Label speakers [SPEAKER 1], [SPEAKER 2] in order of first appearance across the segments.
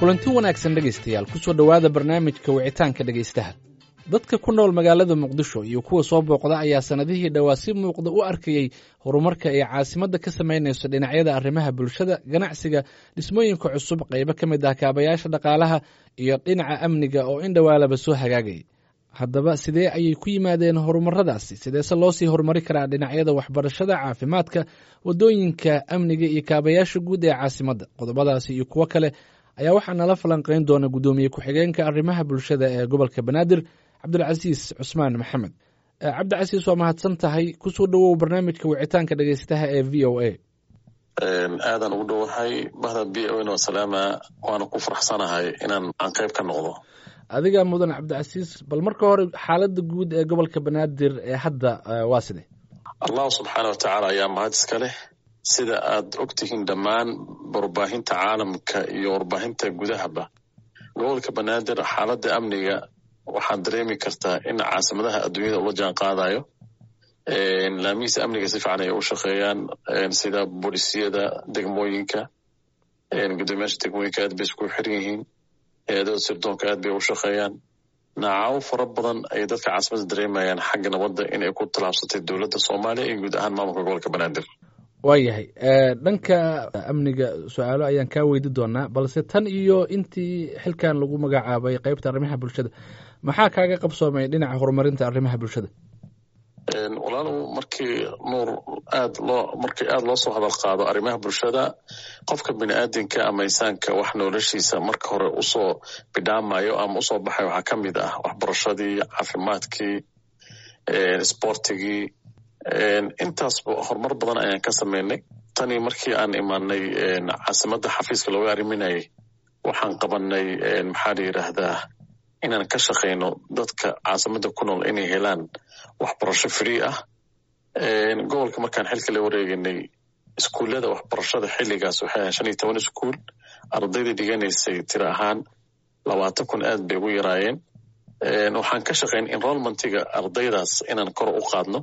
[SPEAKER 1] kulanti wanaagsan dhegaystayaal kusoo dhowaada barnaamijka wicitaanka dhegaystaha dadka ku nool magaalada muqdisho iyo kuwa soo booqda ayaa sannadihii dhowaa si muuqda u arkayey horumarka ay caasimadda ka samaynayso dhinacyada arrimaha bulshada ganacsiga dhismooyinka cusub qaybo ka mid ah kaabayaasha dhaqaalaha iyo dhinaca amniga oo in dhowaalaba soo hagaagay haddaba sidee ayay ku yimaadeen horumaradaasi sideese loo sii horumari karaa dhinacyada waxbarashada caafimaadka waddooyinka amniga iyo kaabayaasha guud ee caasimadda qodobadaasi iyo kuwo kale ayaa waxaa nala falanqayn doona guddoomiye ku-xigeenka arrimaha bulshada ee gobolka banaadir cabdulcasiis cusmaan maxamed cabdicasiis waa mahadsan tahay kusoo dhowow barnaamijka wicitaanka dhegeystaha ee v o a
[SPEAKER 2] aadan ugu dhowahay bahda b o n oo salaama waana ku faraxsanahay inaan aan qayb ka noqdo
[SPEAKER 1] adiga mudan cabdicasiis bal marka hore xaaladda guud ee gobolka banaadir ee hadda waa side
[SPEAKER 2] allahu subxaana wa tacaala ayaa mahad iska leh sida aad ogtihiin dhammaan warbaahinta caalamka iyo warbaahinta gudahaba gobolka banaadir xaaladda amniga waxaad dareemi kartaa in caasimadaha adduunyada ula jaan qaadayo laamihiisa amniga si fiican ay u shaqeeyaan sida boolisiyada degmooyinka guddoomiyaasha degmooyinka aad bay isku xiran yihiin hay-adada sirdoonka aad bay u shaqeeyaan naacawo fara badan ay dadka caasimadda dareemayaan xagga nabadda inay ku tallaabsatay dowladda soomaaliya iyo guud ahaan maamulka gobolka banaadir
[SPEAKER 1] waayahay dhanka amniga su-aalo ayaan kaa weydi doonaa balse tan iyo intii xilkan lagu magacaabay qeybta arrimaha bulshada maxaa kaaga qabsoomay dhinaca horumarinta arrimaha bulshada
[SPEAKER 2] walaalow markii nuur aad loo markii aada loo soo hadal qaado arrimaha bulshada qofka bini aadinka ama insaanka wax noloshiisa marka hore usoo bidhaamayo ama usoo baxay waxaa ka mid ah waxbarashadii caafimaadkii sboortigii intaasba horumar badan ayaan ka samaynay tanii markii aan imaanay caasimadda xafiiska looga arriminayay waxaan qabanay maxaa la yidhaahdaa inaan ka shaqayno dadka caasimadda ku nool inay helaan waxbarasho free ah gobolka markaan xilka la wareeganay iskuullada waxbarashada xilligaas waxay ahayn shan iyo toban iskuul ardayda dhiganaysay tiro ahaan labaatan kun aad bay ugu yaraayeen waxaan ka shaqayn enrolmentiga ardaydaas inaan kor u qaadno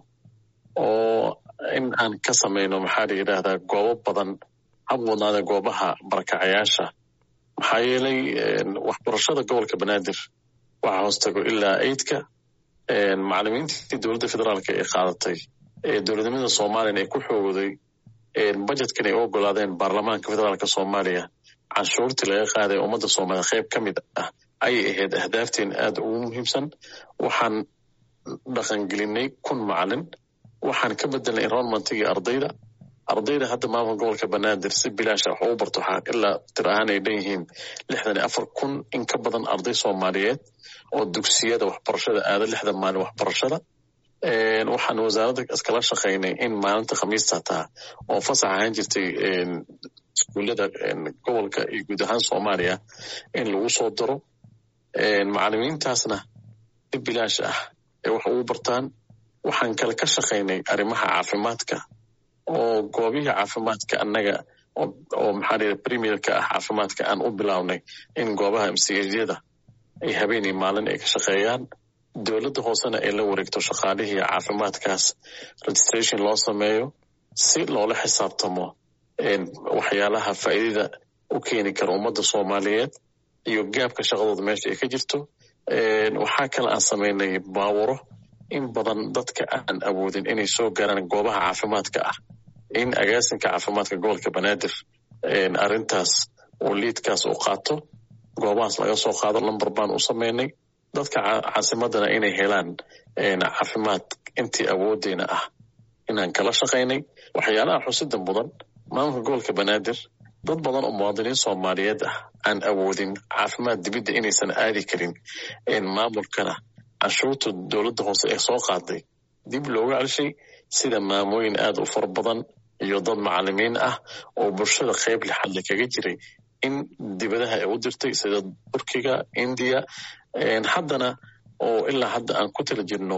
[SPEAKER 2] oo in aan ka samayno maxaa la yidhaahdaa goobo badan hab wadnaada goobaha barakacayaasha maxaa yeelay waxbarashada gobolka banaadir waxaa hoos tago ilaa eidka macalimiintii dowladda federaalka ee qaadatay ee dowladnimada soomaaliyana ay ku xoogday bajetkan ay u ogolaadeen baarlamaanka federaalka soomaaliya canshuurtii laga qaaday ummadda soomaaliya qayb ka mid ah ayay ahayd ahdaafteen aad ugu muhiimsan waxaan dhaqangelinay kun macalin waxaan ka bedelnay enrolmentigii ardayda ardayda hadda maamulka gobolka banaadir si bilaasha wax ugu barto waxaa ilaa tir ahaan ay dhan yihiin lixdan iyo afar kun in ka badan arday soomaaliyeed oo dugsiyada waxbarashada aada lixda maalin waxbarashada waxaan wasaaradda iskala shaqaynay in maalinta khamiista taa oo fasax ahaan jirtay iskuullada gobolka iyo guud ahaan soomaaliya in lagu soo daro macalimiintaasna si bilaash ah ay wax ugu bartaan waxaan kale ka shaqaynay arrimaha caafimaadka oo goobihii caafimaadka annaga oo maxaa la premierka ah caafimaadka aan u bilownay in goobaha mchyada ay habeenii maalin ay ka shaqeeyaan dowladda hoosena ay la wareegto shaqaalihii caafimaadkaas registration loo sameeyo si loola xisaabtamo waxyaalaha faa'iidada u keeni kara ummadda soomaaliyeed iyo gaabka shaqadooda meesha ay ka jirto waxaa kale aan samaynay baawuro in badan dadka aan awoodin inay soo gaaraan goobaha caafimaadka ah in agaasinka caafimaadka gobolka banaadir arrintaas uu liidkaas u qaato goobahaas laga soo qaado lamber baan u samaynay dadka caasimadana inay helaan caafimaad intii awoodeyna ah inaan kala shaqaynay waxyaalaha xusida mudan maamulka gobolka banaadir dad badan oo muwaadiniin soomaaliyeed ah aan awoodin caafimaad dibidda inaysan aadi karin maamulkana canshuurta dowladda hoose ee soo qaaday dib looga celshay sida maamooyin aad u fara badan iyo dad macalimiin ah oo bulshada qayb lixadle kaga jiray in dibadaha ay u dirtay sida turkiga indiya haddana oo ilaa hadda aan ku tala jirno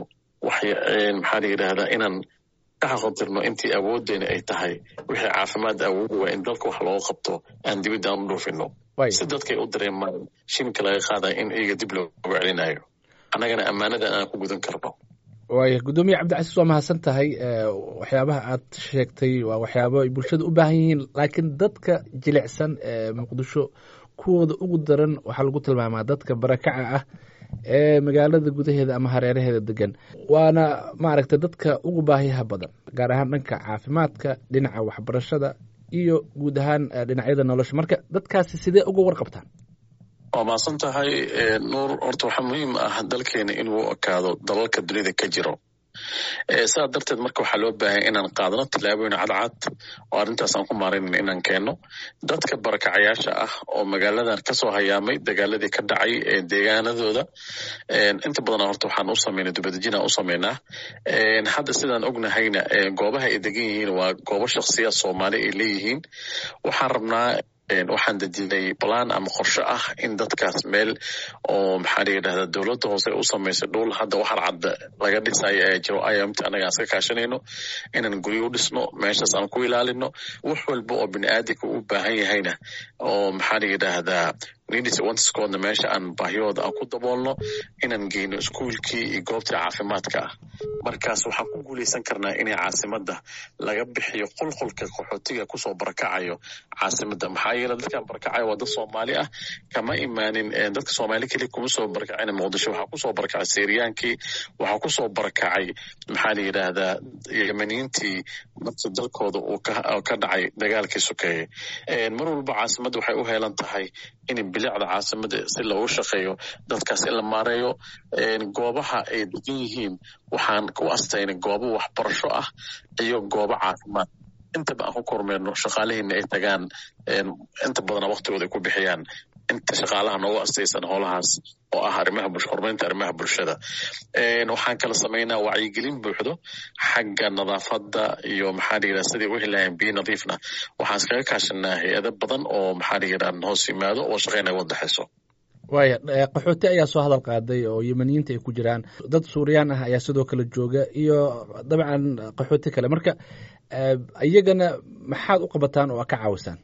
[SPEAKER 2] maxaa la yidhaahdaa inaan ka xaqotirno intii awooddeena ay tahay wixii caafimaad awoodi waa in dalka wax looga qabto aan dibadda aan u dhuufino si dadkay u dareemaan shilinka laga qaadaya in iyaga dib looga celinayo annagana ammaanada aan ku gudan karno
[SPEAKER 1] waaya guddoomiye cabdicasiis waa mahadsan tahay waxyaabaha aad sheegtay waa waxyaabo ay bulshada u baahan yihiin laakiin dadka jilicsan ee muqdisho kuwooda ugu daran waxaa lagu tilmaamaa dadka barakaca ah ee magaalada gudaheeda ama hareeraheeda degan waana maaragtay dadka ugu baahiyaha badan gaar ahaan dhanka caafimaadka dhinaca waxbarashada iyo guud ahaan dhinacyada nolosha marka dadkaasi sidee uga warqabtaan
[SPEAKER 2] waa mahadsan tahay nuur horta waxaa muhiim ah dalkeena inuu ekaado dalalka dunida ka jiro saa darteed marka waxaa loo baahanya inaan qaadano tillaabooyin cadcad oo arrintaas aan ku maaraynan inaan keenno dadka barakacayaasha ah oo magaaladan kasoo hayaamay dagaaladii ka dhacay deegaanadooda inta badan horta waxaan u samaynay dubadejinaan u samaynaa hadda sidaan ognahayna goobaha ay degan yihiin waa goobo shakhsiyaad soomaali ay leeyihiin waxaan rabnaa waxaan dejinay balaan ama qorsho ah in dadkaas meel oo maxaa la yidhahda dowladda hoose u samaysay dhul hadda waxar cadda laga dhisayo ee jiro imt annaga aan iska kaashanayno inaan guryo u dhisno meeshaas aan ku ilaalino wax walba oo bini'aadinka u baahan yahayna oo maxaa la yidhaahdaa nidiswantiskoodna meesha aan baahiyooda aan ku daboolno inaan geyno iskuulkii iyo goobtii caafimaadka ah markaas waxaan ku guulaysan karnaa inay caasimadda laga bixiyo qulqulka qaxootiga kusoo barakacayo caasimadda maxaa yeele dadkan barakacayo waa dad soomaali ah kama imaanin dadka soomaali keliya kuma soo barakacin muqdisho waxaa kusoo barakacay siiriyaankii waxaa kusoo barakacay maxaa la yidhaahdaa yemaniintii markii dalkooda uu ka dhacay dagaalkii sokeeye mar walba caasimadda waxay u heelan tahay in bilicda caasimada si loogu shaqeeyo dadkaas in la maareeyo goobaha ay degan yihiin waxaan ku astaynay goobo waxbarasho ah iyo goobo caafimaad intaba aan ku kormeerno shaqaalahiina ay tagaan inta badana waktigooda ay ku bixiyaan inta shaqaalaha noogu astaysan howlahaas oo ah arrimaha horumarinta arrimaha bulshada waxaan kala samaynaa wacyigelin buuxdo xagga nadaafadda iyo maxaa la yidhaha sidii u helahayn biyo nadiifna waxaan iskaga kaashanaa hay-ado badan oo maxaa la yidhaha hoos yimaado oo shaqaynaya wadaxayso
[SPEAKER 1] waaya qaxooti ayaa soo hadal qaaday oo yemaniyiinta ay ku jiraan dad suuriyaan ah ayaa sidoo kale jooga iyo dabcan qaxooti kale marka iyagana maxaad u qabataan oo ka caawisaan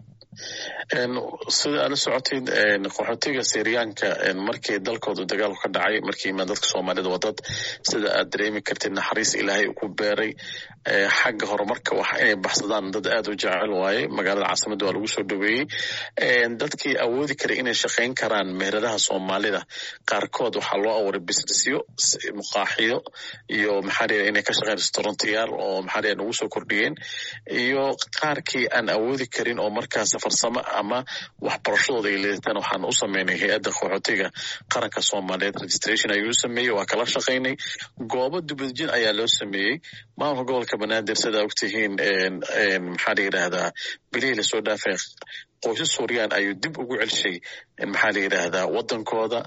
[SPEAKER 2] sida aad la socotid qaxootiga siriyaanka markii dalkooda dagaalku ka dhacay markii imaan dadka soomaalida waa dad sida aad dareemi kartid naxariis ilaahay ku beeray xagga horumarka wax inay baxsadaan dad aad u jecel waaye magaalada caasimadda waa lagu soo dhaweeyey dadkii awoodi karay inay shaqayn karaan meheradaha soomaalida qaarkood waxaa loo abuuray businessyo muqaaxiyo iyo maxaa la inay ka shaqeyn restaurantiyaal oo maxaa la nagu soo kordhiyeen iyo qaarkii aan awoodi karin oo markaas farsamo ama waxbarashadooda ay leedataan waxaan u sameynay hay-adda qaxootiga qaranka soomaaliyeed registration ayuu sameeyey waa kala shaqaynay goobo dubadjin ayaa loo sameeyey maamulka gobolka banaadir sidaa ogtihiin maxaa la yidhaahdaa bilihii lasoo dhaafay qoysas suuriyaan ayuu dib ugu celshay maxaa la yidhaahdaa waddankooda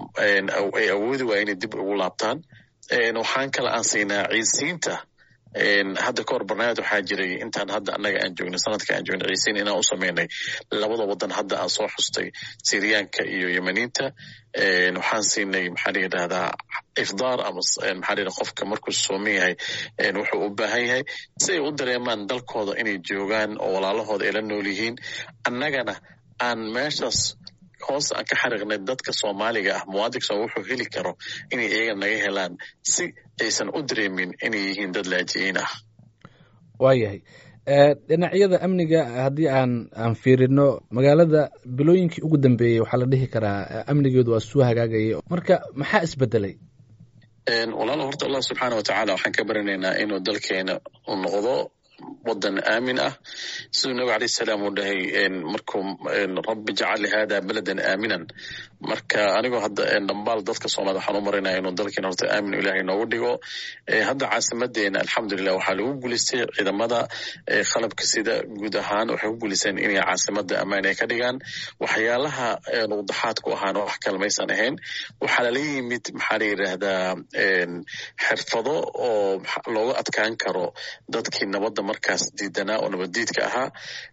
[SPEAKER 2] ay awoodi waaya inay dib ugu laabtaan waxaan kale aan siinaa ciidsiinta hadda kahor barnaamij waxaa jiray intaan hadda annaga aan joognay sanadka aan joognay ciisiin inaan u sameynay labada waddan hadda aan soo xustay siriyaanka iyo yemaniinta waxaan siinay maxaa la yidhahdaa ifdaar ama maxaa la yidhahda qofka markuu sooman yahay wuxuu u baahan yahay si ay u dareemaan dalkooda inay joogaan oo walaalahooda ay la nool yihiin annagana aan meeshaas hoos aan ka xariiqnay dadka soomaaliga ah muwaadinka wuxuu heli karo inay iyaga naga helaan si aysan u dareemin inay yihiin dad laajiyiin ah
[SPEAKER 1] waayahay dhinacyada amniga haddii aan aan fiirino magaalada bilooyinkii ugu dambeeyey waxaa la dhihi karaa amnigeedu waa suu hagaagaya marka maxaa isbedelay
[SPEAKER 2] walaalo horta allah subxaana wa tacaala waxaan ka baranaynaa inuu dalkeena u noqdo wadan aamin ah siduu nabig alayh salaam uu dhahay markuu rabbi jacali hada beladan aaminan marka anigoo hadda dhambaal dadka soomaalida waxaan u marinaya inuu dalkeena horta aamin ilaahay noogu dhigo hadda caasimadeena alxamdulilah waxaa lagu guulaystay ciidamada qalabka sida guud ahaan waxay ku guulaysteen inay caasimada ammaan ay ka dhigaan waxyaalaha nuqdaxaadku ahaan wax kalmaysan ahayn waxaa lala yimid maxaa la yidhaahdaa xirfado oo looga adkaan karo dadkii nabadda markaas diidanaa oo nabaddiidka ahaa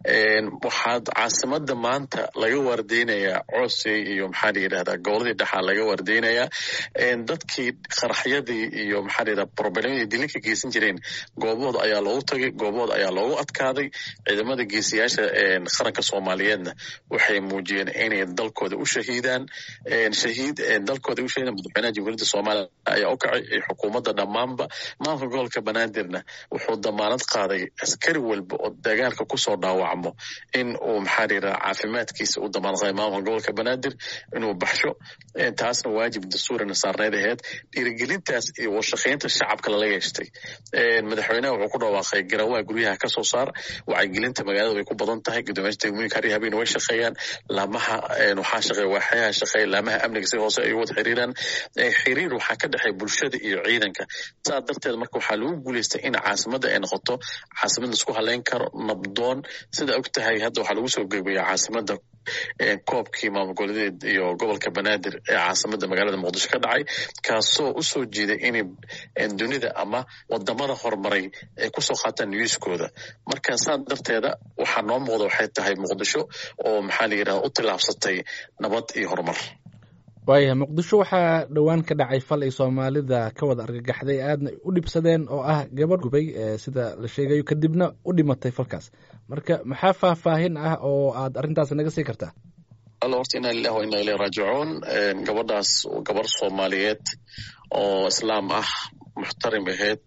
[SPEAKER 2] waxaad caasimada maanta laga waardeynayaa coosey iyo maxaa la yidhahdaa goboladii dhexaa laga waardeynayaa dadkii qaraxyadii iyo maxaa la yidhahdaa problemadii dilinka geysan jireen goobahooda ayaa loogu tagay goobahooda ayaa loogu adkaaday ciidamada geesiyaasha qaranka soomaaliyeedna waxay muujiyeen inay dalkooda u shahiidaan shahiid dalkooda u shahiidaan madaxweynaha jamhuuriyadda soomaaliya ayaa u kacay xukuumadda dhammaanba maamulka gobolka banaadirna wuxuu damaanad qaaday askari walba oo dagaalka kusoo dhaawacmo in uu maxaa la yidhaha caafimaadkiisa u damaanqaday maamulka gobolka banaadir inuu baxsho taasna waajib dastuurina saarneyd aheyd dhiirigelintaas iyo warshaqaynta shacabka lala yeeshtay madaxweynaha wuxuu ku dhawaaqay garawaa guryaha kasoo saar wacyigelinta magaalada way ku badan tahay guddoomiyaasha degmooyinka har iyo habeen way shaqeeyaan laamaha waxaa shaqeeya waaxyaha shaqeeya laamaha amniga si hoose ay wada xiriiraan xiriir waxaa ka dhexeeya bulshada iyo ciidanka saa darteed marka waxaa lagu guuleystay in caasimada ay noqoto caasimad laisku haleyn karo nabdoon sida og tahay hadda waxaa lagu soo gebeeya caasimada koobkii maamul goboleedeed iyo gobolka banaadir ee caasimada magaalada muqdisho ka dhacay kaasoo usoo jeeday inay dunida ama wadamada horumaray ay kusoo qaataan newskooda marka saa darteeda waxaa noo muuqda waxay tahay muqdisho oo maxaa la yidhahda u tillaabsatay nabad iyo horumar
[SPEAKER 1] waayahay muqdisho waxaa dhowaan ka dhacay fal ay soomaalida ka wada argagaxday aadna u dhibsadeen oo ah gabadh gubay sida la sheegayo kadibna u dhimatay falkaas marka maxaa faahfaahin ah oo aad arrintaas naga sii kartaa
[SPEAKER 2] alla horta inaa lilah wa inaa ilay raajicuun gabadhaas gabar soomaaliyeed oo islaam ah muxtarim aheyd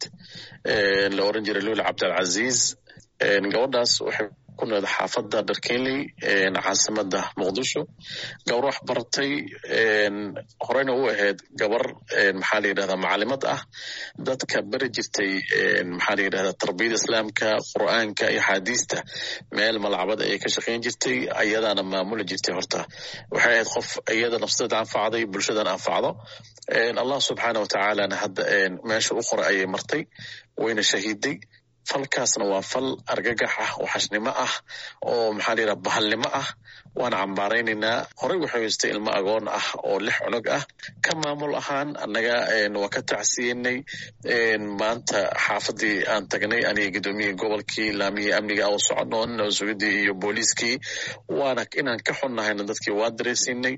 [SPEAKER 2] la oran jiray lula cabdilcaziiz gabadhaas waxay ku nooled xaafadda dharkenley caasimada muqdisho gabar wax baratay horeyna u ahayd gabar maxaa la yidhahdaa macalimad ah dadka beri jirtay maxaa la yidhahdaa tarbiyada islaamka qur'aanka iyo axaadiista meel malacbad ayay ka shaqayn jirtay ayadaana maamuli jirtay horta waxay ahayd qof iyada nafsadeeda anfacday bulshadan anfacdo allah subxaana wa tacaalana hadda meesha u qoray ayay martay wayna shahiiday falkaasna waa fal argagax ah oo xashnimo ah oo maxaa la yidhaha bahalnimo ah waana cambaaraynaynaa horey waxay haystay ilmo agoon ah oo lix cunug ah ka maamul ahaan annaga waa ka tacsiyenay maanta xaafadii aan tagnay aniga gudoomiyihii gobolkii laamihii amniga oo socono nabadsugadii iyo booliiskii waana inaan ka xunnahayna dadkii waa dareysinay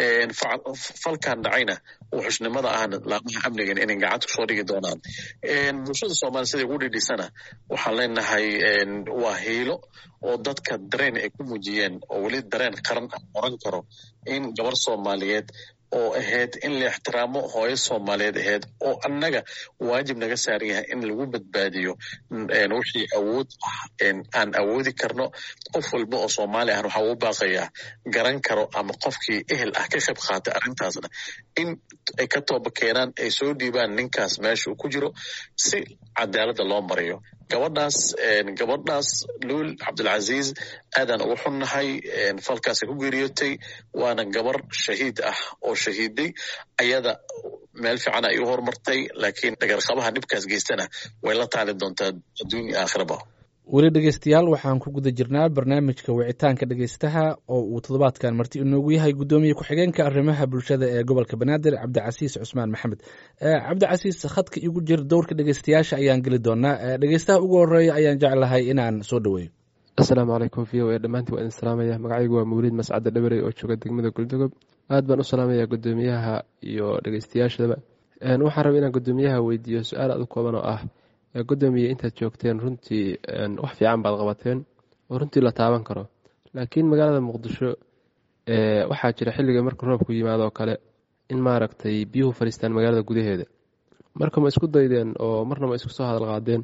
[SPEAKER 2] falkan dhacayna oo xushnimada ahna laamaha amnigan inay gacanta kusoo dhigi doonaan bulshada soomaaliya siday ugu dhidhisana waxaan leenahay waa hiilo oo dadka dareen ay ku muujiyeen oo weli dareen qaran oran karo in gabar soomaaliyeed oo ahayd in la ixtiraamo hooyo soomaaliyeed ahayd oo annaga waajib naga saaran yahay in lagu badbaadiyo wixii awood ah aan awoodi karno qof walba oo soomaali ahna waxaa uu baaqayaa garan karo ama qofkii ehel ah ka qayb qaatay arrintaasna in ay ka tooba keenaan ay soo dhiibaan ninkaas meesha uu ku jiro si cadaaladda loo mariyo gabadhaas gabadhaas luul cabdilcaziiz aadaan ugu xunnahay falkaasay ku geeriyootay waana gabar shahiid ah oo shahiiday ayada meel fiican ay u horumartay laakiin dhagarqabaha dhibkaas geystana way la taali doontaa adduun iyo aakhiraba
[SPEAKER 1] weli dhegeystayaal waxaan ku guda jirnaa barnaamijka wicitaanka dhegeystaha oo uu toddobaadkan marti inoogu yahay guddoomiye ku-xigeenka arrimaha bulshada ee gobolka banaadir cabdicasiis cusmaan maxamed cabdicasiis khadka igu jir dowrka dhegeystayaasha ayaan geli doonaa dhegeystaha ugu horeeya ayaan jeclahay inaan soo dhaweeyo
[SPEAKER 3] asalaamu calaykum v o e dhammaantiin waa idin salaamaya magacaygu waa mawliid mascadda dhabarey oo jooga degmada goldogob aad baan u salaamayaa guddoomiyaha iyo dhegeystayaashadaba waxaan raba inaan guddoomiyaha weydiiyo su-aal aad u kooban oo ah guddoomiye intaad joogteen runtii wax fiican baad qabateen oo runtii la taaban karo laakiin magaalada muqdisho waxaa jira xilliga marka roobku yimaadoo kale in maaragtay biyuhu fadhiistaan magaalada gudaheeda marka ma isku daydeen oo marna ma isku soo hadal qaadeen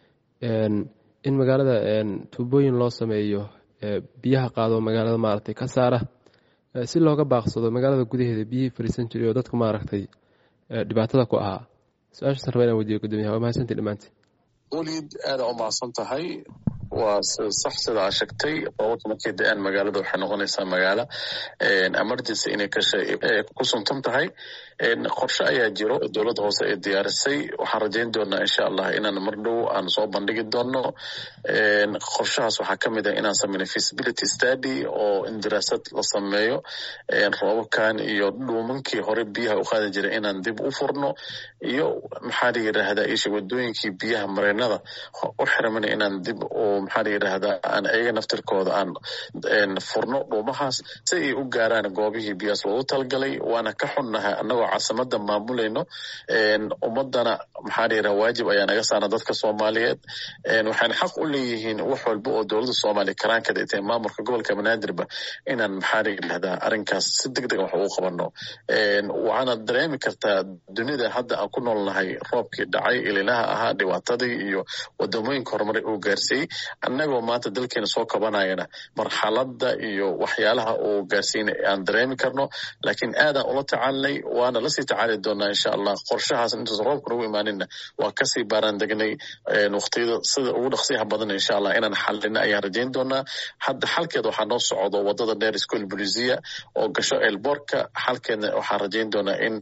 [SPEAKER 3] in magaalada tuubooyin loo sameeyo biyaha qaado magaalada maaragtay ka saara si looga baaqsado magaalada gudaheeda biyihii fadhiisan jiray oo dadku maaragtay dhibaatada ku ahaa su-aashaasaan raba inaan weydiyo guddoomiyaha waa mahadsantii dhammaantiin
[SPEAKER 2] weliid aada u mahadsan tahay waa sax sida aa sheegtay roobabka markay da-aan magaalada waxay noqonaysaa magaalo emergency inay ku suntan tahay qorshe ayaa jiro dowladda hoose ay diyaarisay waxaan rajayn doonaa insha allah inaan mar dhow aan soo bandhigi doono qorshahaas waxaa ka mid ah inaan sameynay feasibility study oo in daraasad la sameeyo roobabkan iyo dhuumankii hore biyaha u qaadi jiray inaan dib u furno iyo maxaa la yidhaahdaa isha wadooyinkii biyaha mareenada u xiramana inaan dib u maxaa la yidhaahdaa aan iyaga naftirkooda aan furno dhuumahaas si ay u gaaraan goobihii biyaas loogu talagalay waana ka xunnahay annagoo caasimada maamulayno ummadana maxaa la yidhaha waajib ayaa naga saarna dadka soomaaliyeed waxayna xaq u leeyihiin wax walba oo dowladda soomaaliya karaankeeda ay tahay maamulka gobolka banaadirba inaan maxaa la yidhahdaa arrinkaas si deg dega wax ugu qabanno waxaana dareemi kartaa dunida hadda aan ku noolnahay roobkii dhacay ilinaha ahaa dhibaatadii iyo wadamooyinka horumaray uu gaarsiiyey annagoo maanta dalkeena soo kabanayana marxaladda iyo waxyaalaha uu gaarsiina aan dareemi karno laakiin aadaan ula tacaalinay waana lasii tacaali doonaa insha allah qorshahaas intuusan roobka nagu imaaninna waa kasii baaraan degnay waqtiyada sida ugu dhaqsiyaha badan insha allah inaan xalina ayaan rajayn doonaa hadda xalkeeda waxaa noo socdo wadada dheer school bolisia oo gasho elborka xalkeedna waxaan rajayn doonaa in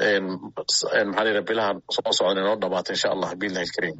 [SPEAKER 2] maxaa la bilaha soo socdan inoo dhamaato insha allah biillahi alkariim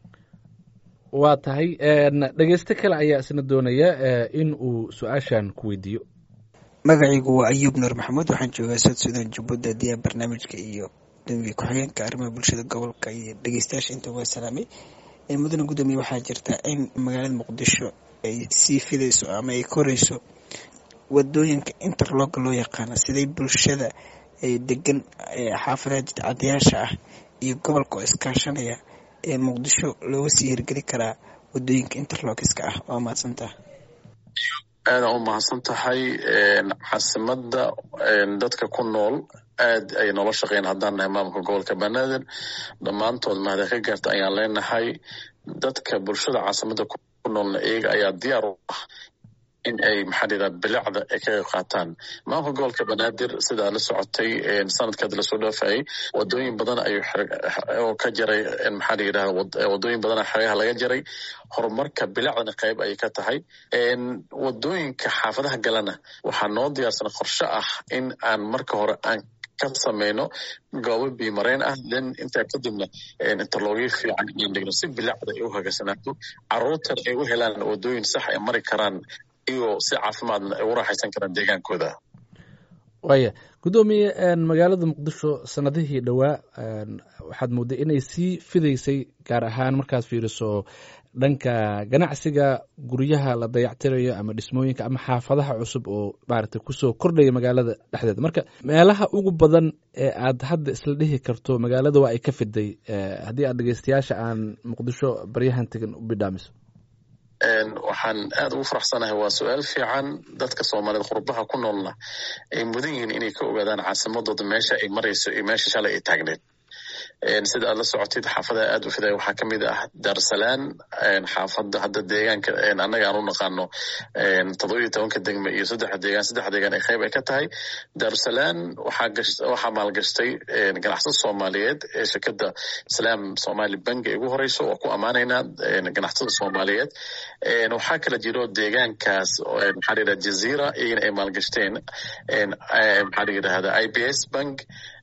[SPEAKER 1] waa tahay dhegeyste kale ayaa isna doonaya in uu su-aashan ku weydiiyo
[SPEAKER 4] magacaygu waa ayuub nuur maxamuud waxaan joogaa south sudan jubbaland haddii aan barnaamijka iyo dambiga ku-xigeenka arrimaha bulshada gobolka iyo dhegeystayaasha inta waa salaamay mudane gudoomiye waxaa jirta in magaalada muqdisho ay sii fidayso ama ay korayso wadooyinka interlooga loo yaqaano siday bulshada degan xaafadaha jidcadayaasha ah iyo gobolka oo iskaashanaya ee muqdisho looga sii hirgeli karaa wadooyinka interlokiska ah waa mahadsantaha
[SPEAKER 2] aadaan u mahadsan tahay caasimada dadka ku nool aad ay noola shaqeyn haddaan nahay maamulka gobolka banaadir dhammaantood mahada ka gaarta ayaan leenahay dadka bulshada caasimada ku noolna iyaga ayaa diyaar u ah in ay maxaa la yidhaha bilicda ay ka qayb qaataan maamulka gobolka banaadir sidaa la socotay sanadkaad lasoo dhaafayay wadooyin badan ayuu oo ka jaray maxaa la yidhaha wadooyin badana xereyaha laga jaray horumarka bilicdana qayb ayay ka tahay wadooyinka xaafadaha galana waxaa noo diyaarsan qorshe ah in aan marka hore aan ka sameyno goobo biimareen ah then intaa kadibna interlogyo fiican inaan dhigno si bilicda ay u hagaasanaato caruurtan ay u helaan wadooyin sax ay mari karaan iyagoo si caafimaadna ay u raaxaysan karaan deegaankooda
[SPEAKER 1] waaya guddoomiye magaalada muqdisho sanadihii dhowaa waxaad moodday inay sii fidaysay gaar ahaan markaad fiiriso dhanka ganacsiga guryaha la dayactirayo ama dhismooyinka ama xaafadaha cusub oo maaragtay kusoo kordhaya magaalada dhexdeeda marka meelaha ugu badan ee aad hadda isla dhihi karto magaalada waa ay ka fiday haddii aad dhegeystayaasha aan muqdisho baryahan tegan u bidhaamiso
[SPEAKER 2] waxaan aad ugu faraxsanahay waa su-aal fiican dadka soomaaliyeed qurbaha ku noolna ay mudan yihiin inay ka ogaadaan caasimadooda meesha ay marayso iyo meesha shalay ay taagneed sida aad la socotid xaafadaha aad u fiday waxaa kamid ah daarsalaan xaafada hadda deegaanka annaga aan u naqaano toddobiyo tobanka degme iyo saddexa deegaan saddexa deegaan ay qayb ay ka tahay daarsalaan waxaa maalgashtay ganacsada soomaaliyeed ee shirkada islaam somali bank ay ugu horeyso waa ku ammaanaynaa ganacsada soomaaliyeed waxaa kala jiro deegaankaas maxaa la yidhaha jazeera iyagana ay maalgashteen maxaa la yidhahda i b s bank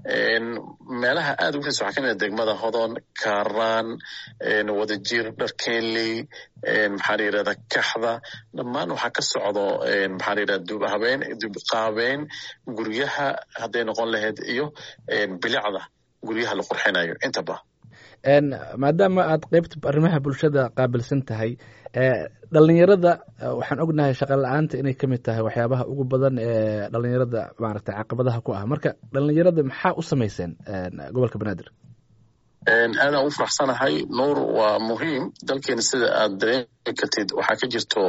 [SPEAKER 2] meelaha aad ugu fiis waxaa kamid ah degmada hodon karaan wadajir dharkenley maxaa la yidhahda kaxda dhammaan waxaa ka socdo maxaa la yidhahda duub habeen duub qaabeen guryaha hadday noqon lahayd iyo bilicda guryaha la qurxinayo intaba
[SPEAKER 1] maadaama aad qeybta arrimaha bulshada qaabilsan tahay dhalinyarada waxaan ognahay shaqa la-aanta inay kamid tahay waxyaabaha ugu badan ee dhalinyarada maaragtay caqabadaha ku ah marka dhalinyarada maxaa u samayseen gobolka banaadir
[SPEAKER 2] aadaan ugu faraxsanahay nuur waa muhiim dalkeena sida aad dareemi kartid waxaa ka jirto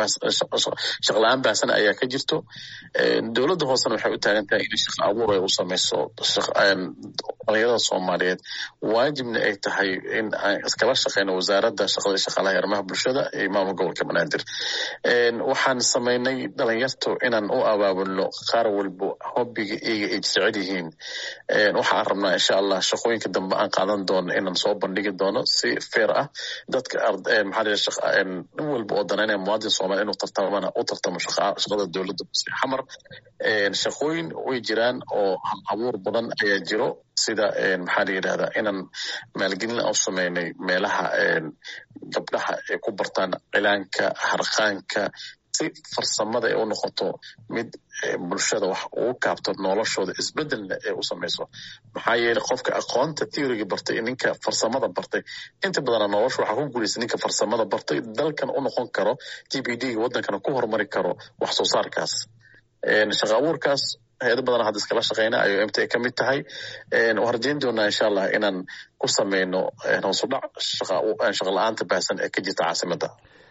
[SPEAKER 2] shaqla-aan baahsan ayaa ka jirto dowladda hoosena waxay u taagan tahay inay shaqa abuur ay u samayso dhalinyarada soomaaliyeed waajibna ay tahay in aan iskala shaqeyno wasaaradda shaqada shaqaalaha arrimaha bulshada iyo maamul gobolka banaadir waxaan samaynay dhalinyartu inaan u abaabulno qaar walbo hobbiga iyaga ay jecel yihiin waxaan rabnaa insha allah shaqooyinka dambe aan qaadan doono inaan soo bandhigi doono si fair ah dadka maxaa nin walba oo danaynaya muwaadin soomaaliya inuu tartamana u tartamo shaqada dowladda xamar shaqooyin way jiraan oo hal abuur badan ayaa jiro sida maxaa la yidhahdaa inaan maalgelin u sameynay meelaha gabdhaha ay ku bartaan cilaanka harqaanka si farsamada ay u noqoto mid bulshada wax ugu kaabto noloshooda isbedelna ee u samayso maxaa yeeley qofka aqoonta theoryga bartay ninka farsamada bartay inta badana nolosha waxaa ku guulaysa ninka farsamada bartay dalkan u noqon karo g b d wadankana ku horumari karo wax soo saarkaas shaqa abuurkaas hay-ado badan hadda iskala shaqeyna ayuu mt ka mid tahay waan rajeyn doonaa insha allah inaan ku sameyno hoosudhac shaqa la-aanta baahsan ee ka jirta caasimada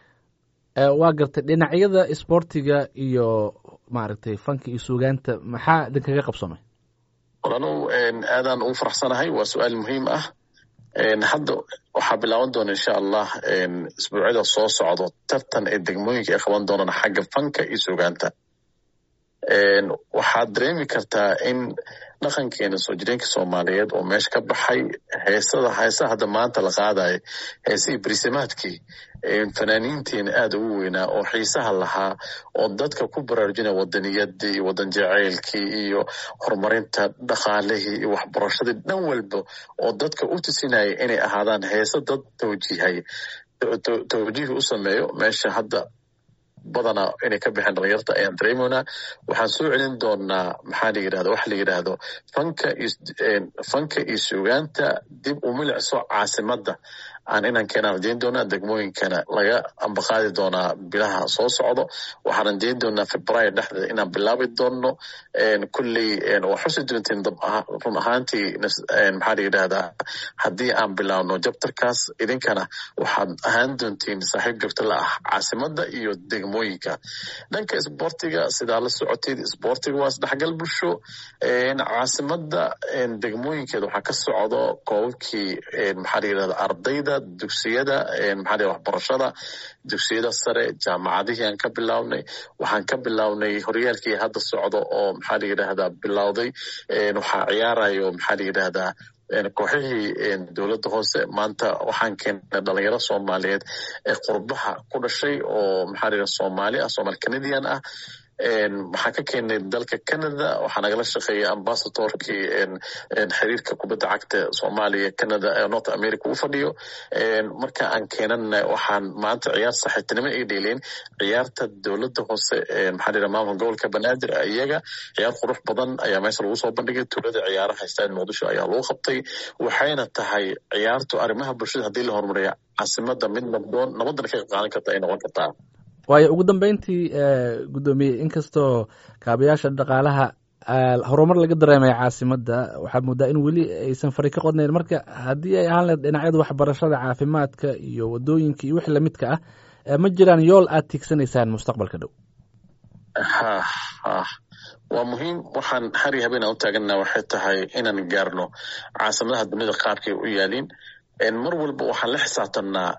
[SPEAKER 1] waa gartay dhinacyada isboortiga iyo maaragtay fanka iyo suugaanta maxaa idinkaga qabsamay
[SPEAKER 2] walalow aadaan ugu faraxsanahay waa su-aal muhiim ah hadda waxaa bilaaban doona insha allah isbuucyada soo socdo tartan ee degmooyinka ay qaban doonaan xagga fanka iyo suugaanta waxaad dareemi kartaa in dhaqankeena soo jireenka soomaaliyeed oo meesha ka baxay heesada heesaha hadda maanta la qaadayo heesihii brisamaadkii fanaaniinteena aada ugu weynaa oo xiisaha lahaa oo dadka ku baraarujinaya wadaniyadii iyo wadan jaceylkii iyo horumarinta dhaqaalihii iyo waxbarashadii dhan walba oo dadka u tusinaya inay ahaadaan heese dad tawjiihay tawjiih u sameeyo meesha hadda badanaa inay ka baxeen dhalinyarta ayaan dareemeynaa waxaan soo celin doonaa maxaa la yidhahda waxa la yidhaahdo fanka fanka iyo suugaanta dib u milicso caasimadda aan inaan keenaan rajeyn doonaa degmooyinkana laga ambaqaadi doonaa bilaha soo socdo waxaan rajeyn doonaa februayo dhexdeeda inaan bilaabi doono kulley waa xusi doontiin run ahaantii maxaa la yidhahdaa haddii aan bilaabno jabtarkaas idinkana waxaad ahaan doontiin saaxiib joogto la ah caasimadda iyo degmooyinka dhanka isboortiga sidaa la socotid isboortiga waa isdhexgal bulsho caasimadda degmooyinkeeda waxaa ka socdo koobabkii maxaa la yidhahda ardayda dugsiyada maxaa waxbarashada dugsiyada sare jaamacadihii aan ka bilaabnay waxaan ka bilaabnay horyaalkii hadda socdo oo maxaa la yidhahdaa bilowday waxaa ciyaarayo maxaa la yidhahdaa kooxihii dowladda hoose maanta waxaan keennay dhalinyaro soomaaliyeed ee qurbaha ku dhashay oo maxaa la yidhahda soomaali ah soomaali canadian ah waxaan ka keenay dalka canada waxaa nagala shaqeeyay ambasadorkii xiriirka kubadda cagta soomaaliya canada ee north america u fadhiyo marka aan keenana waxaan maanta ciyaar saaxiibtinimo ay dheeleen ciyaarta dowladda hoose maxaa la maamulka gobolka banaadir iyaga ciyaar qurux badan ayaa meesha lagu soo bandhigay tuulada ciyaaraha istaad muqdisho ayaa lagu qabtay waxayna tahay ciyaartu arrimaha bulshada haddii la horumariya caasimada mid nabdoon nabadana ka qaadan karta ay noqon kartaa
[SPEAKER 1] waayo ugu dambeyntii guddoomiye inkastoo kaabayaasha dhaqaalaha horumar laga dareemaya caasimadda waxaad moodaa in weli aysan fari ka qodnayn marka haddii ay ahaan lahed dhinacyada waxbarashada caafimaadka iyo wadooyinka iyo wix lamidka ah ma jiraan yool aad tiigsanaysaan mustaqbalka dhow
[SPEAKER 2] ha ha waa muhiim waxaan hari habeen aan u taagana waxay tahay inaan gaarno caasimadaha dunida qaabkay u yaaliin mar walba waxaan la xisaabtanaa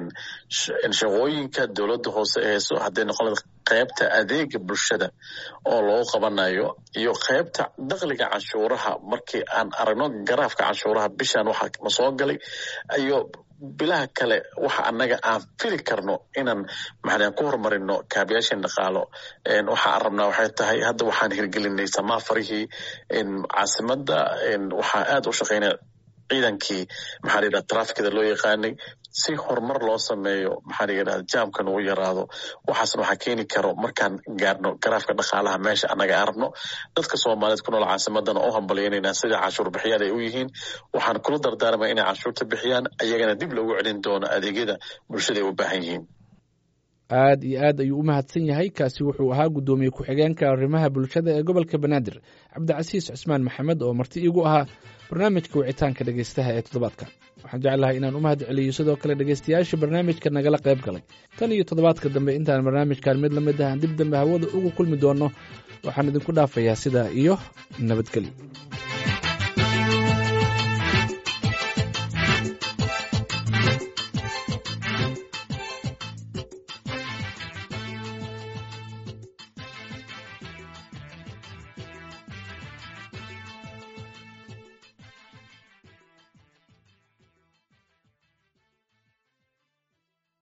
[SPEAKER 2] shaqooyinka dowladda hoose ee heeso hadday noqon qaybta adeega bulshada oo loo qabanayo iyo qaybta dakliga canshuuraha markii aan aragno garaafka canshuuraha bishan waxa ma soo galay iyo bilaha kale waxa annaga aan fili karno inaan maxaa ku horumarino kaabayaashan dhaqaalo waxa aan rabnaa waxay tahay hadda waxaan hirgelinay samaafarihii caasimadda waxaa aad u shaqeynaya ciidankii maxaa la yidhahda trafikada loo yaqaanay si horumar loo sameeyo maxaa la yidhahda jaamkan uu yaraado waxaasna waxaa keeni karo markaan gaarno garaafka dhaqaalaha meesha annaga arabno dadka soomaaliyeed ku nool caasimadana oo hambalyaynayna sida cashuur bixiyaal ay u yihiin waxaan kula dardaarmaya inay cashuurta bixiyaan ayagana dib loogu celin doono adeegyada bulshada ay u baahan yihiin
[SPEAKER 1] aad iyo aad ayuu u mahadsan yahay kaasi wuxuu ahaa guddoomiye ku-xigeenka arrimaha bulshada ee gobolka banaadir cabdicasiis cusmaan maxamed oo marti iigu ahaa barnaamijka wicitaanka dhegeystaha ee toddobaadkan waxaan jeclahay inaan u mahad celiyo sidoo kale dhegeystayaasha barnaamijka nagala qayb galay tan iyo toddobaadka dambe intaan barnaamijkan mid lamid ah dib dambe hawada ugu kulmi doonno waxaan idinku dhaafayaa sidaa iyo nabadgelyo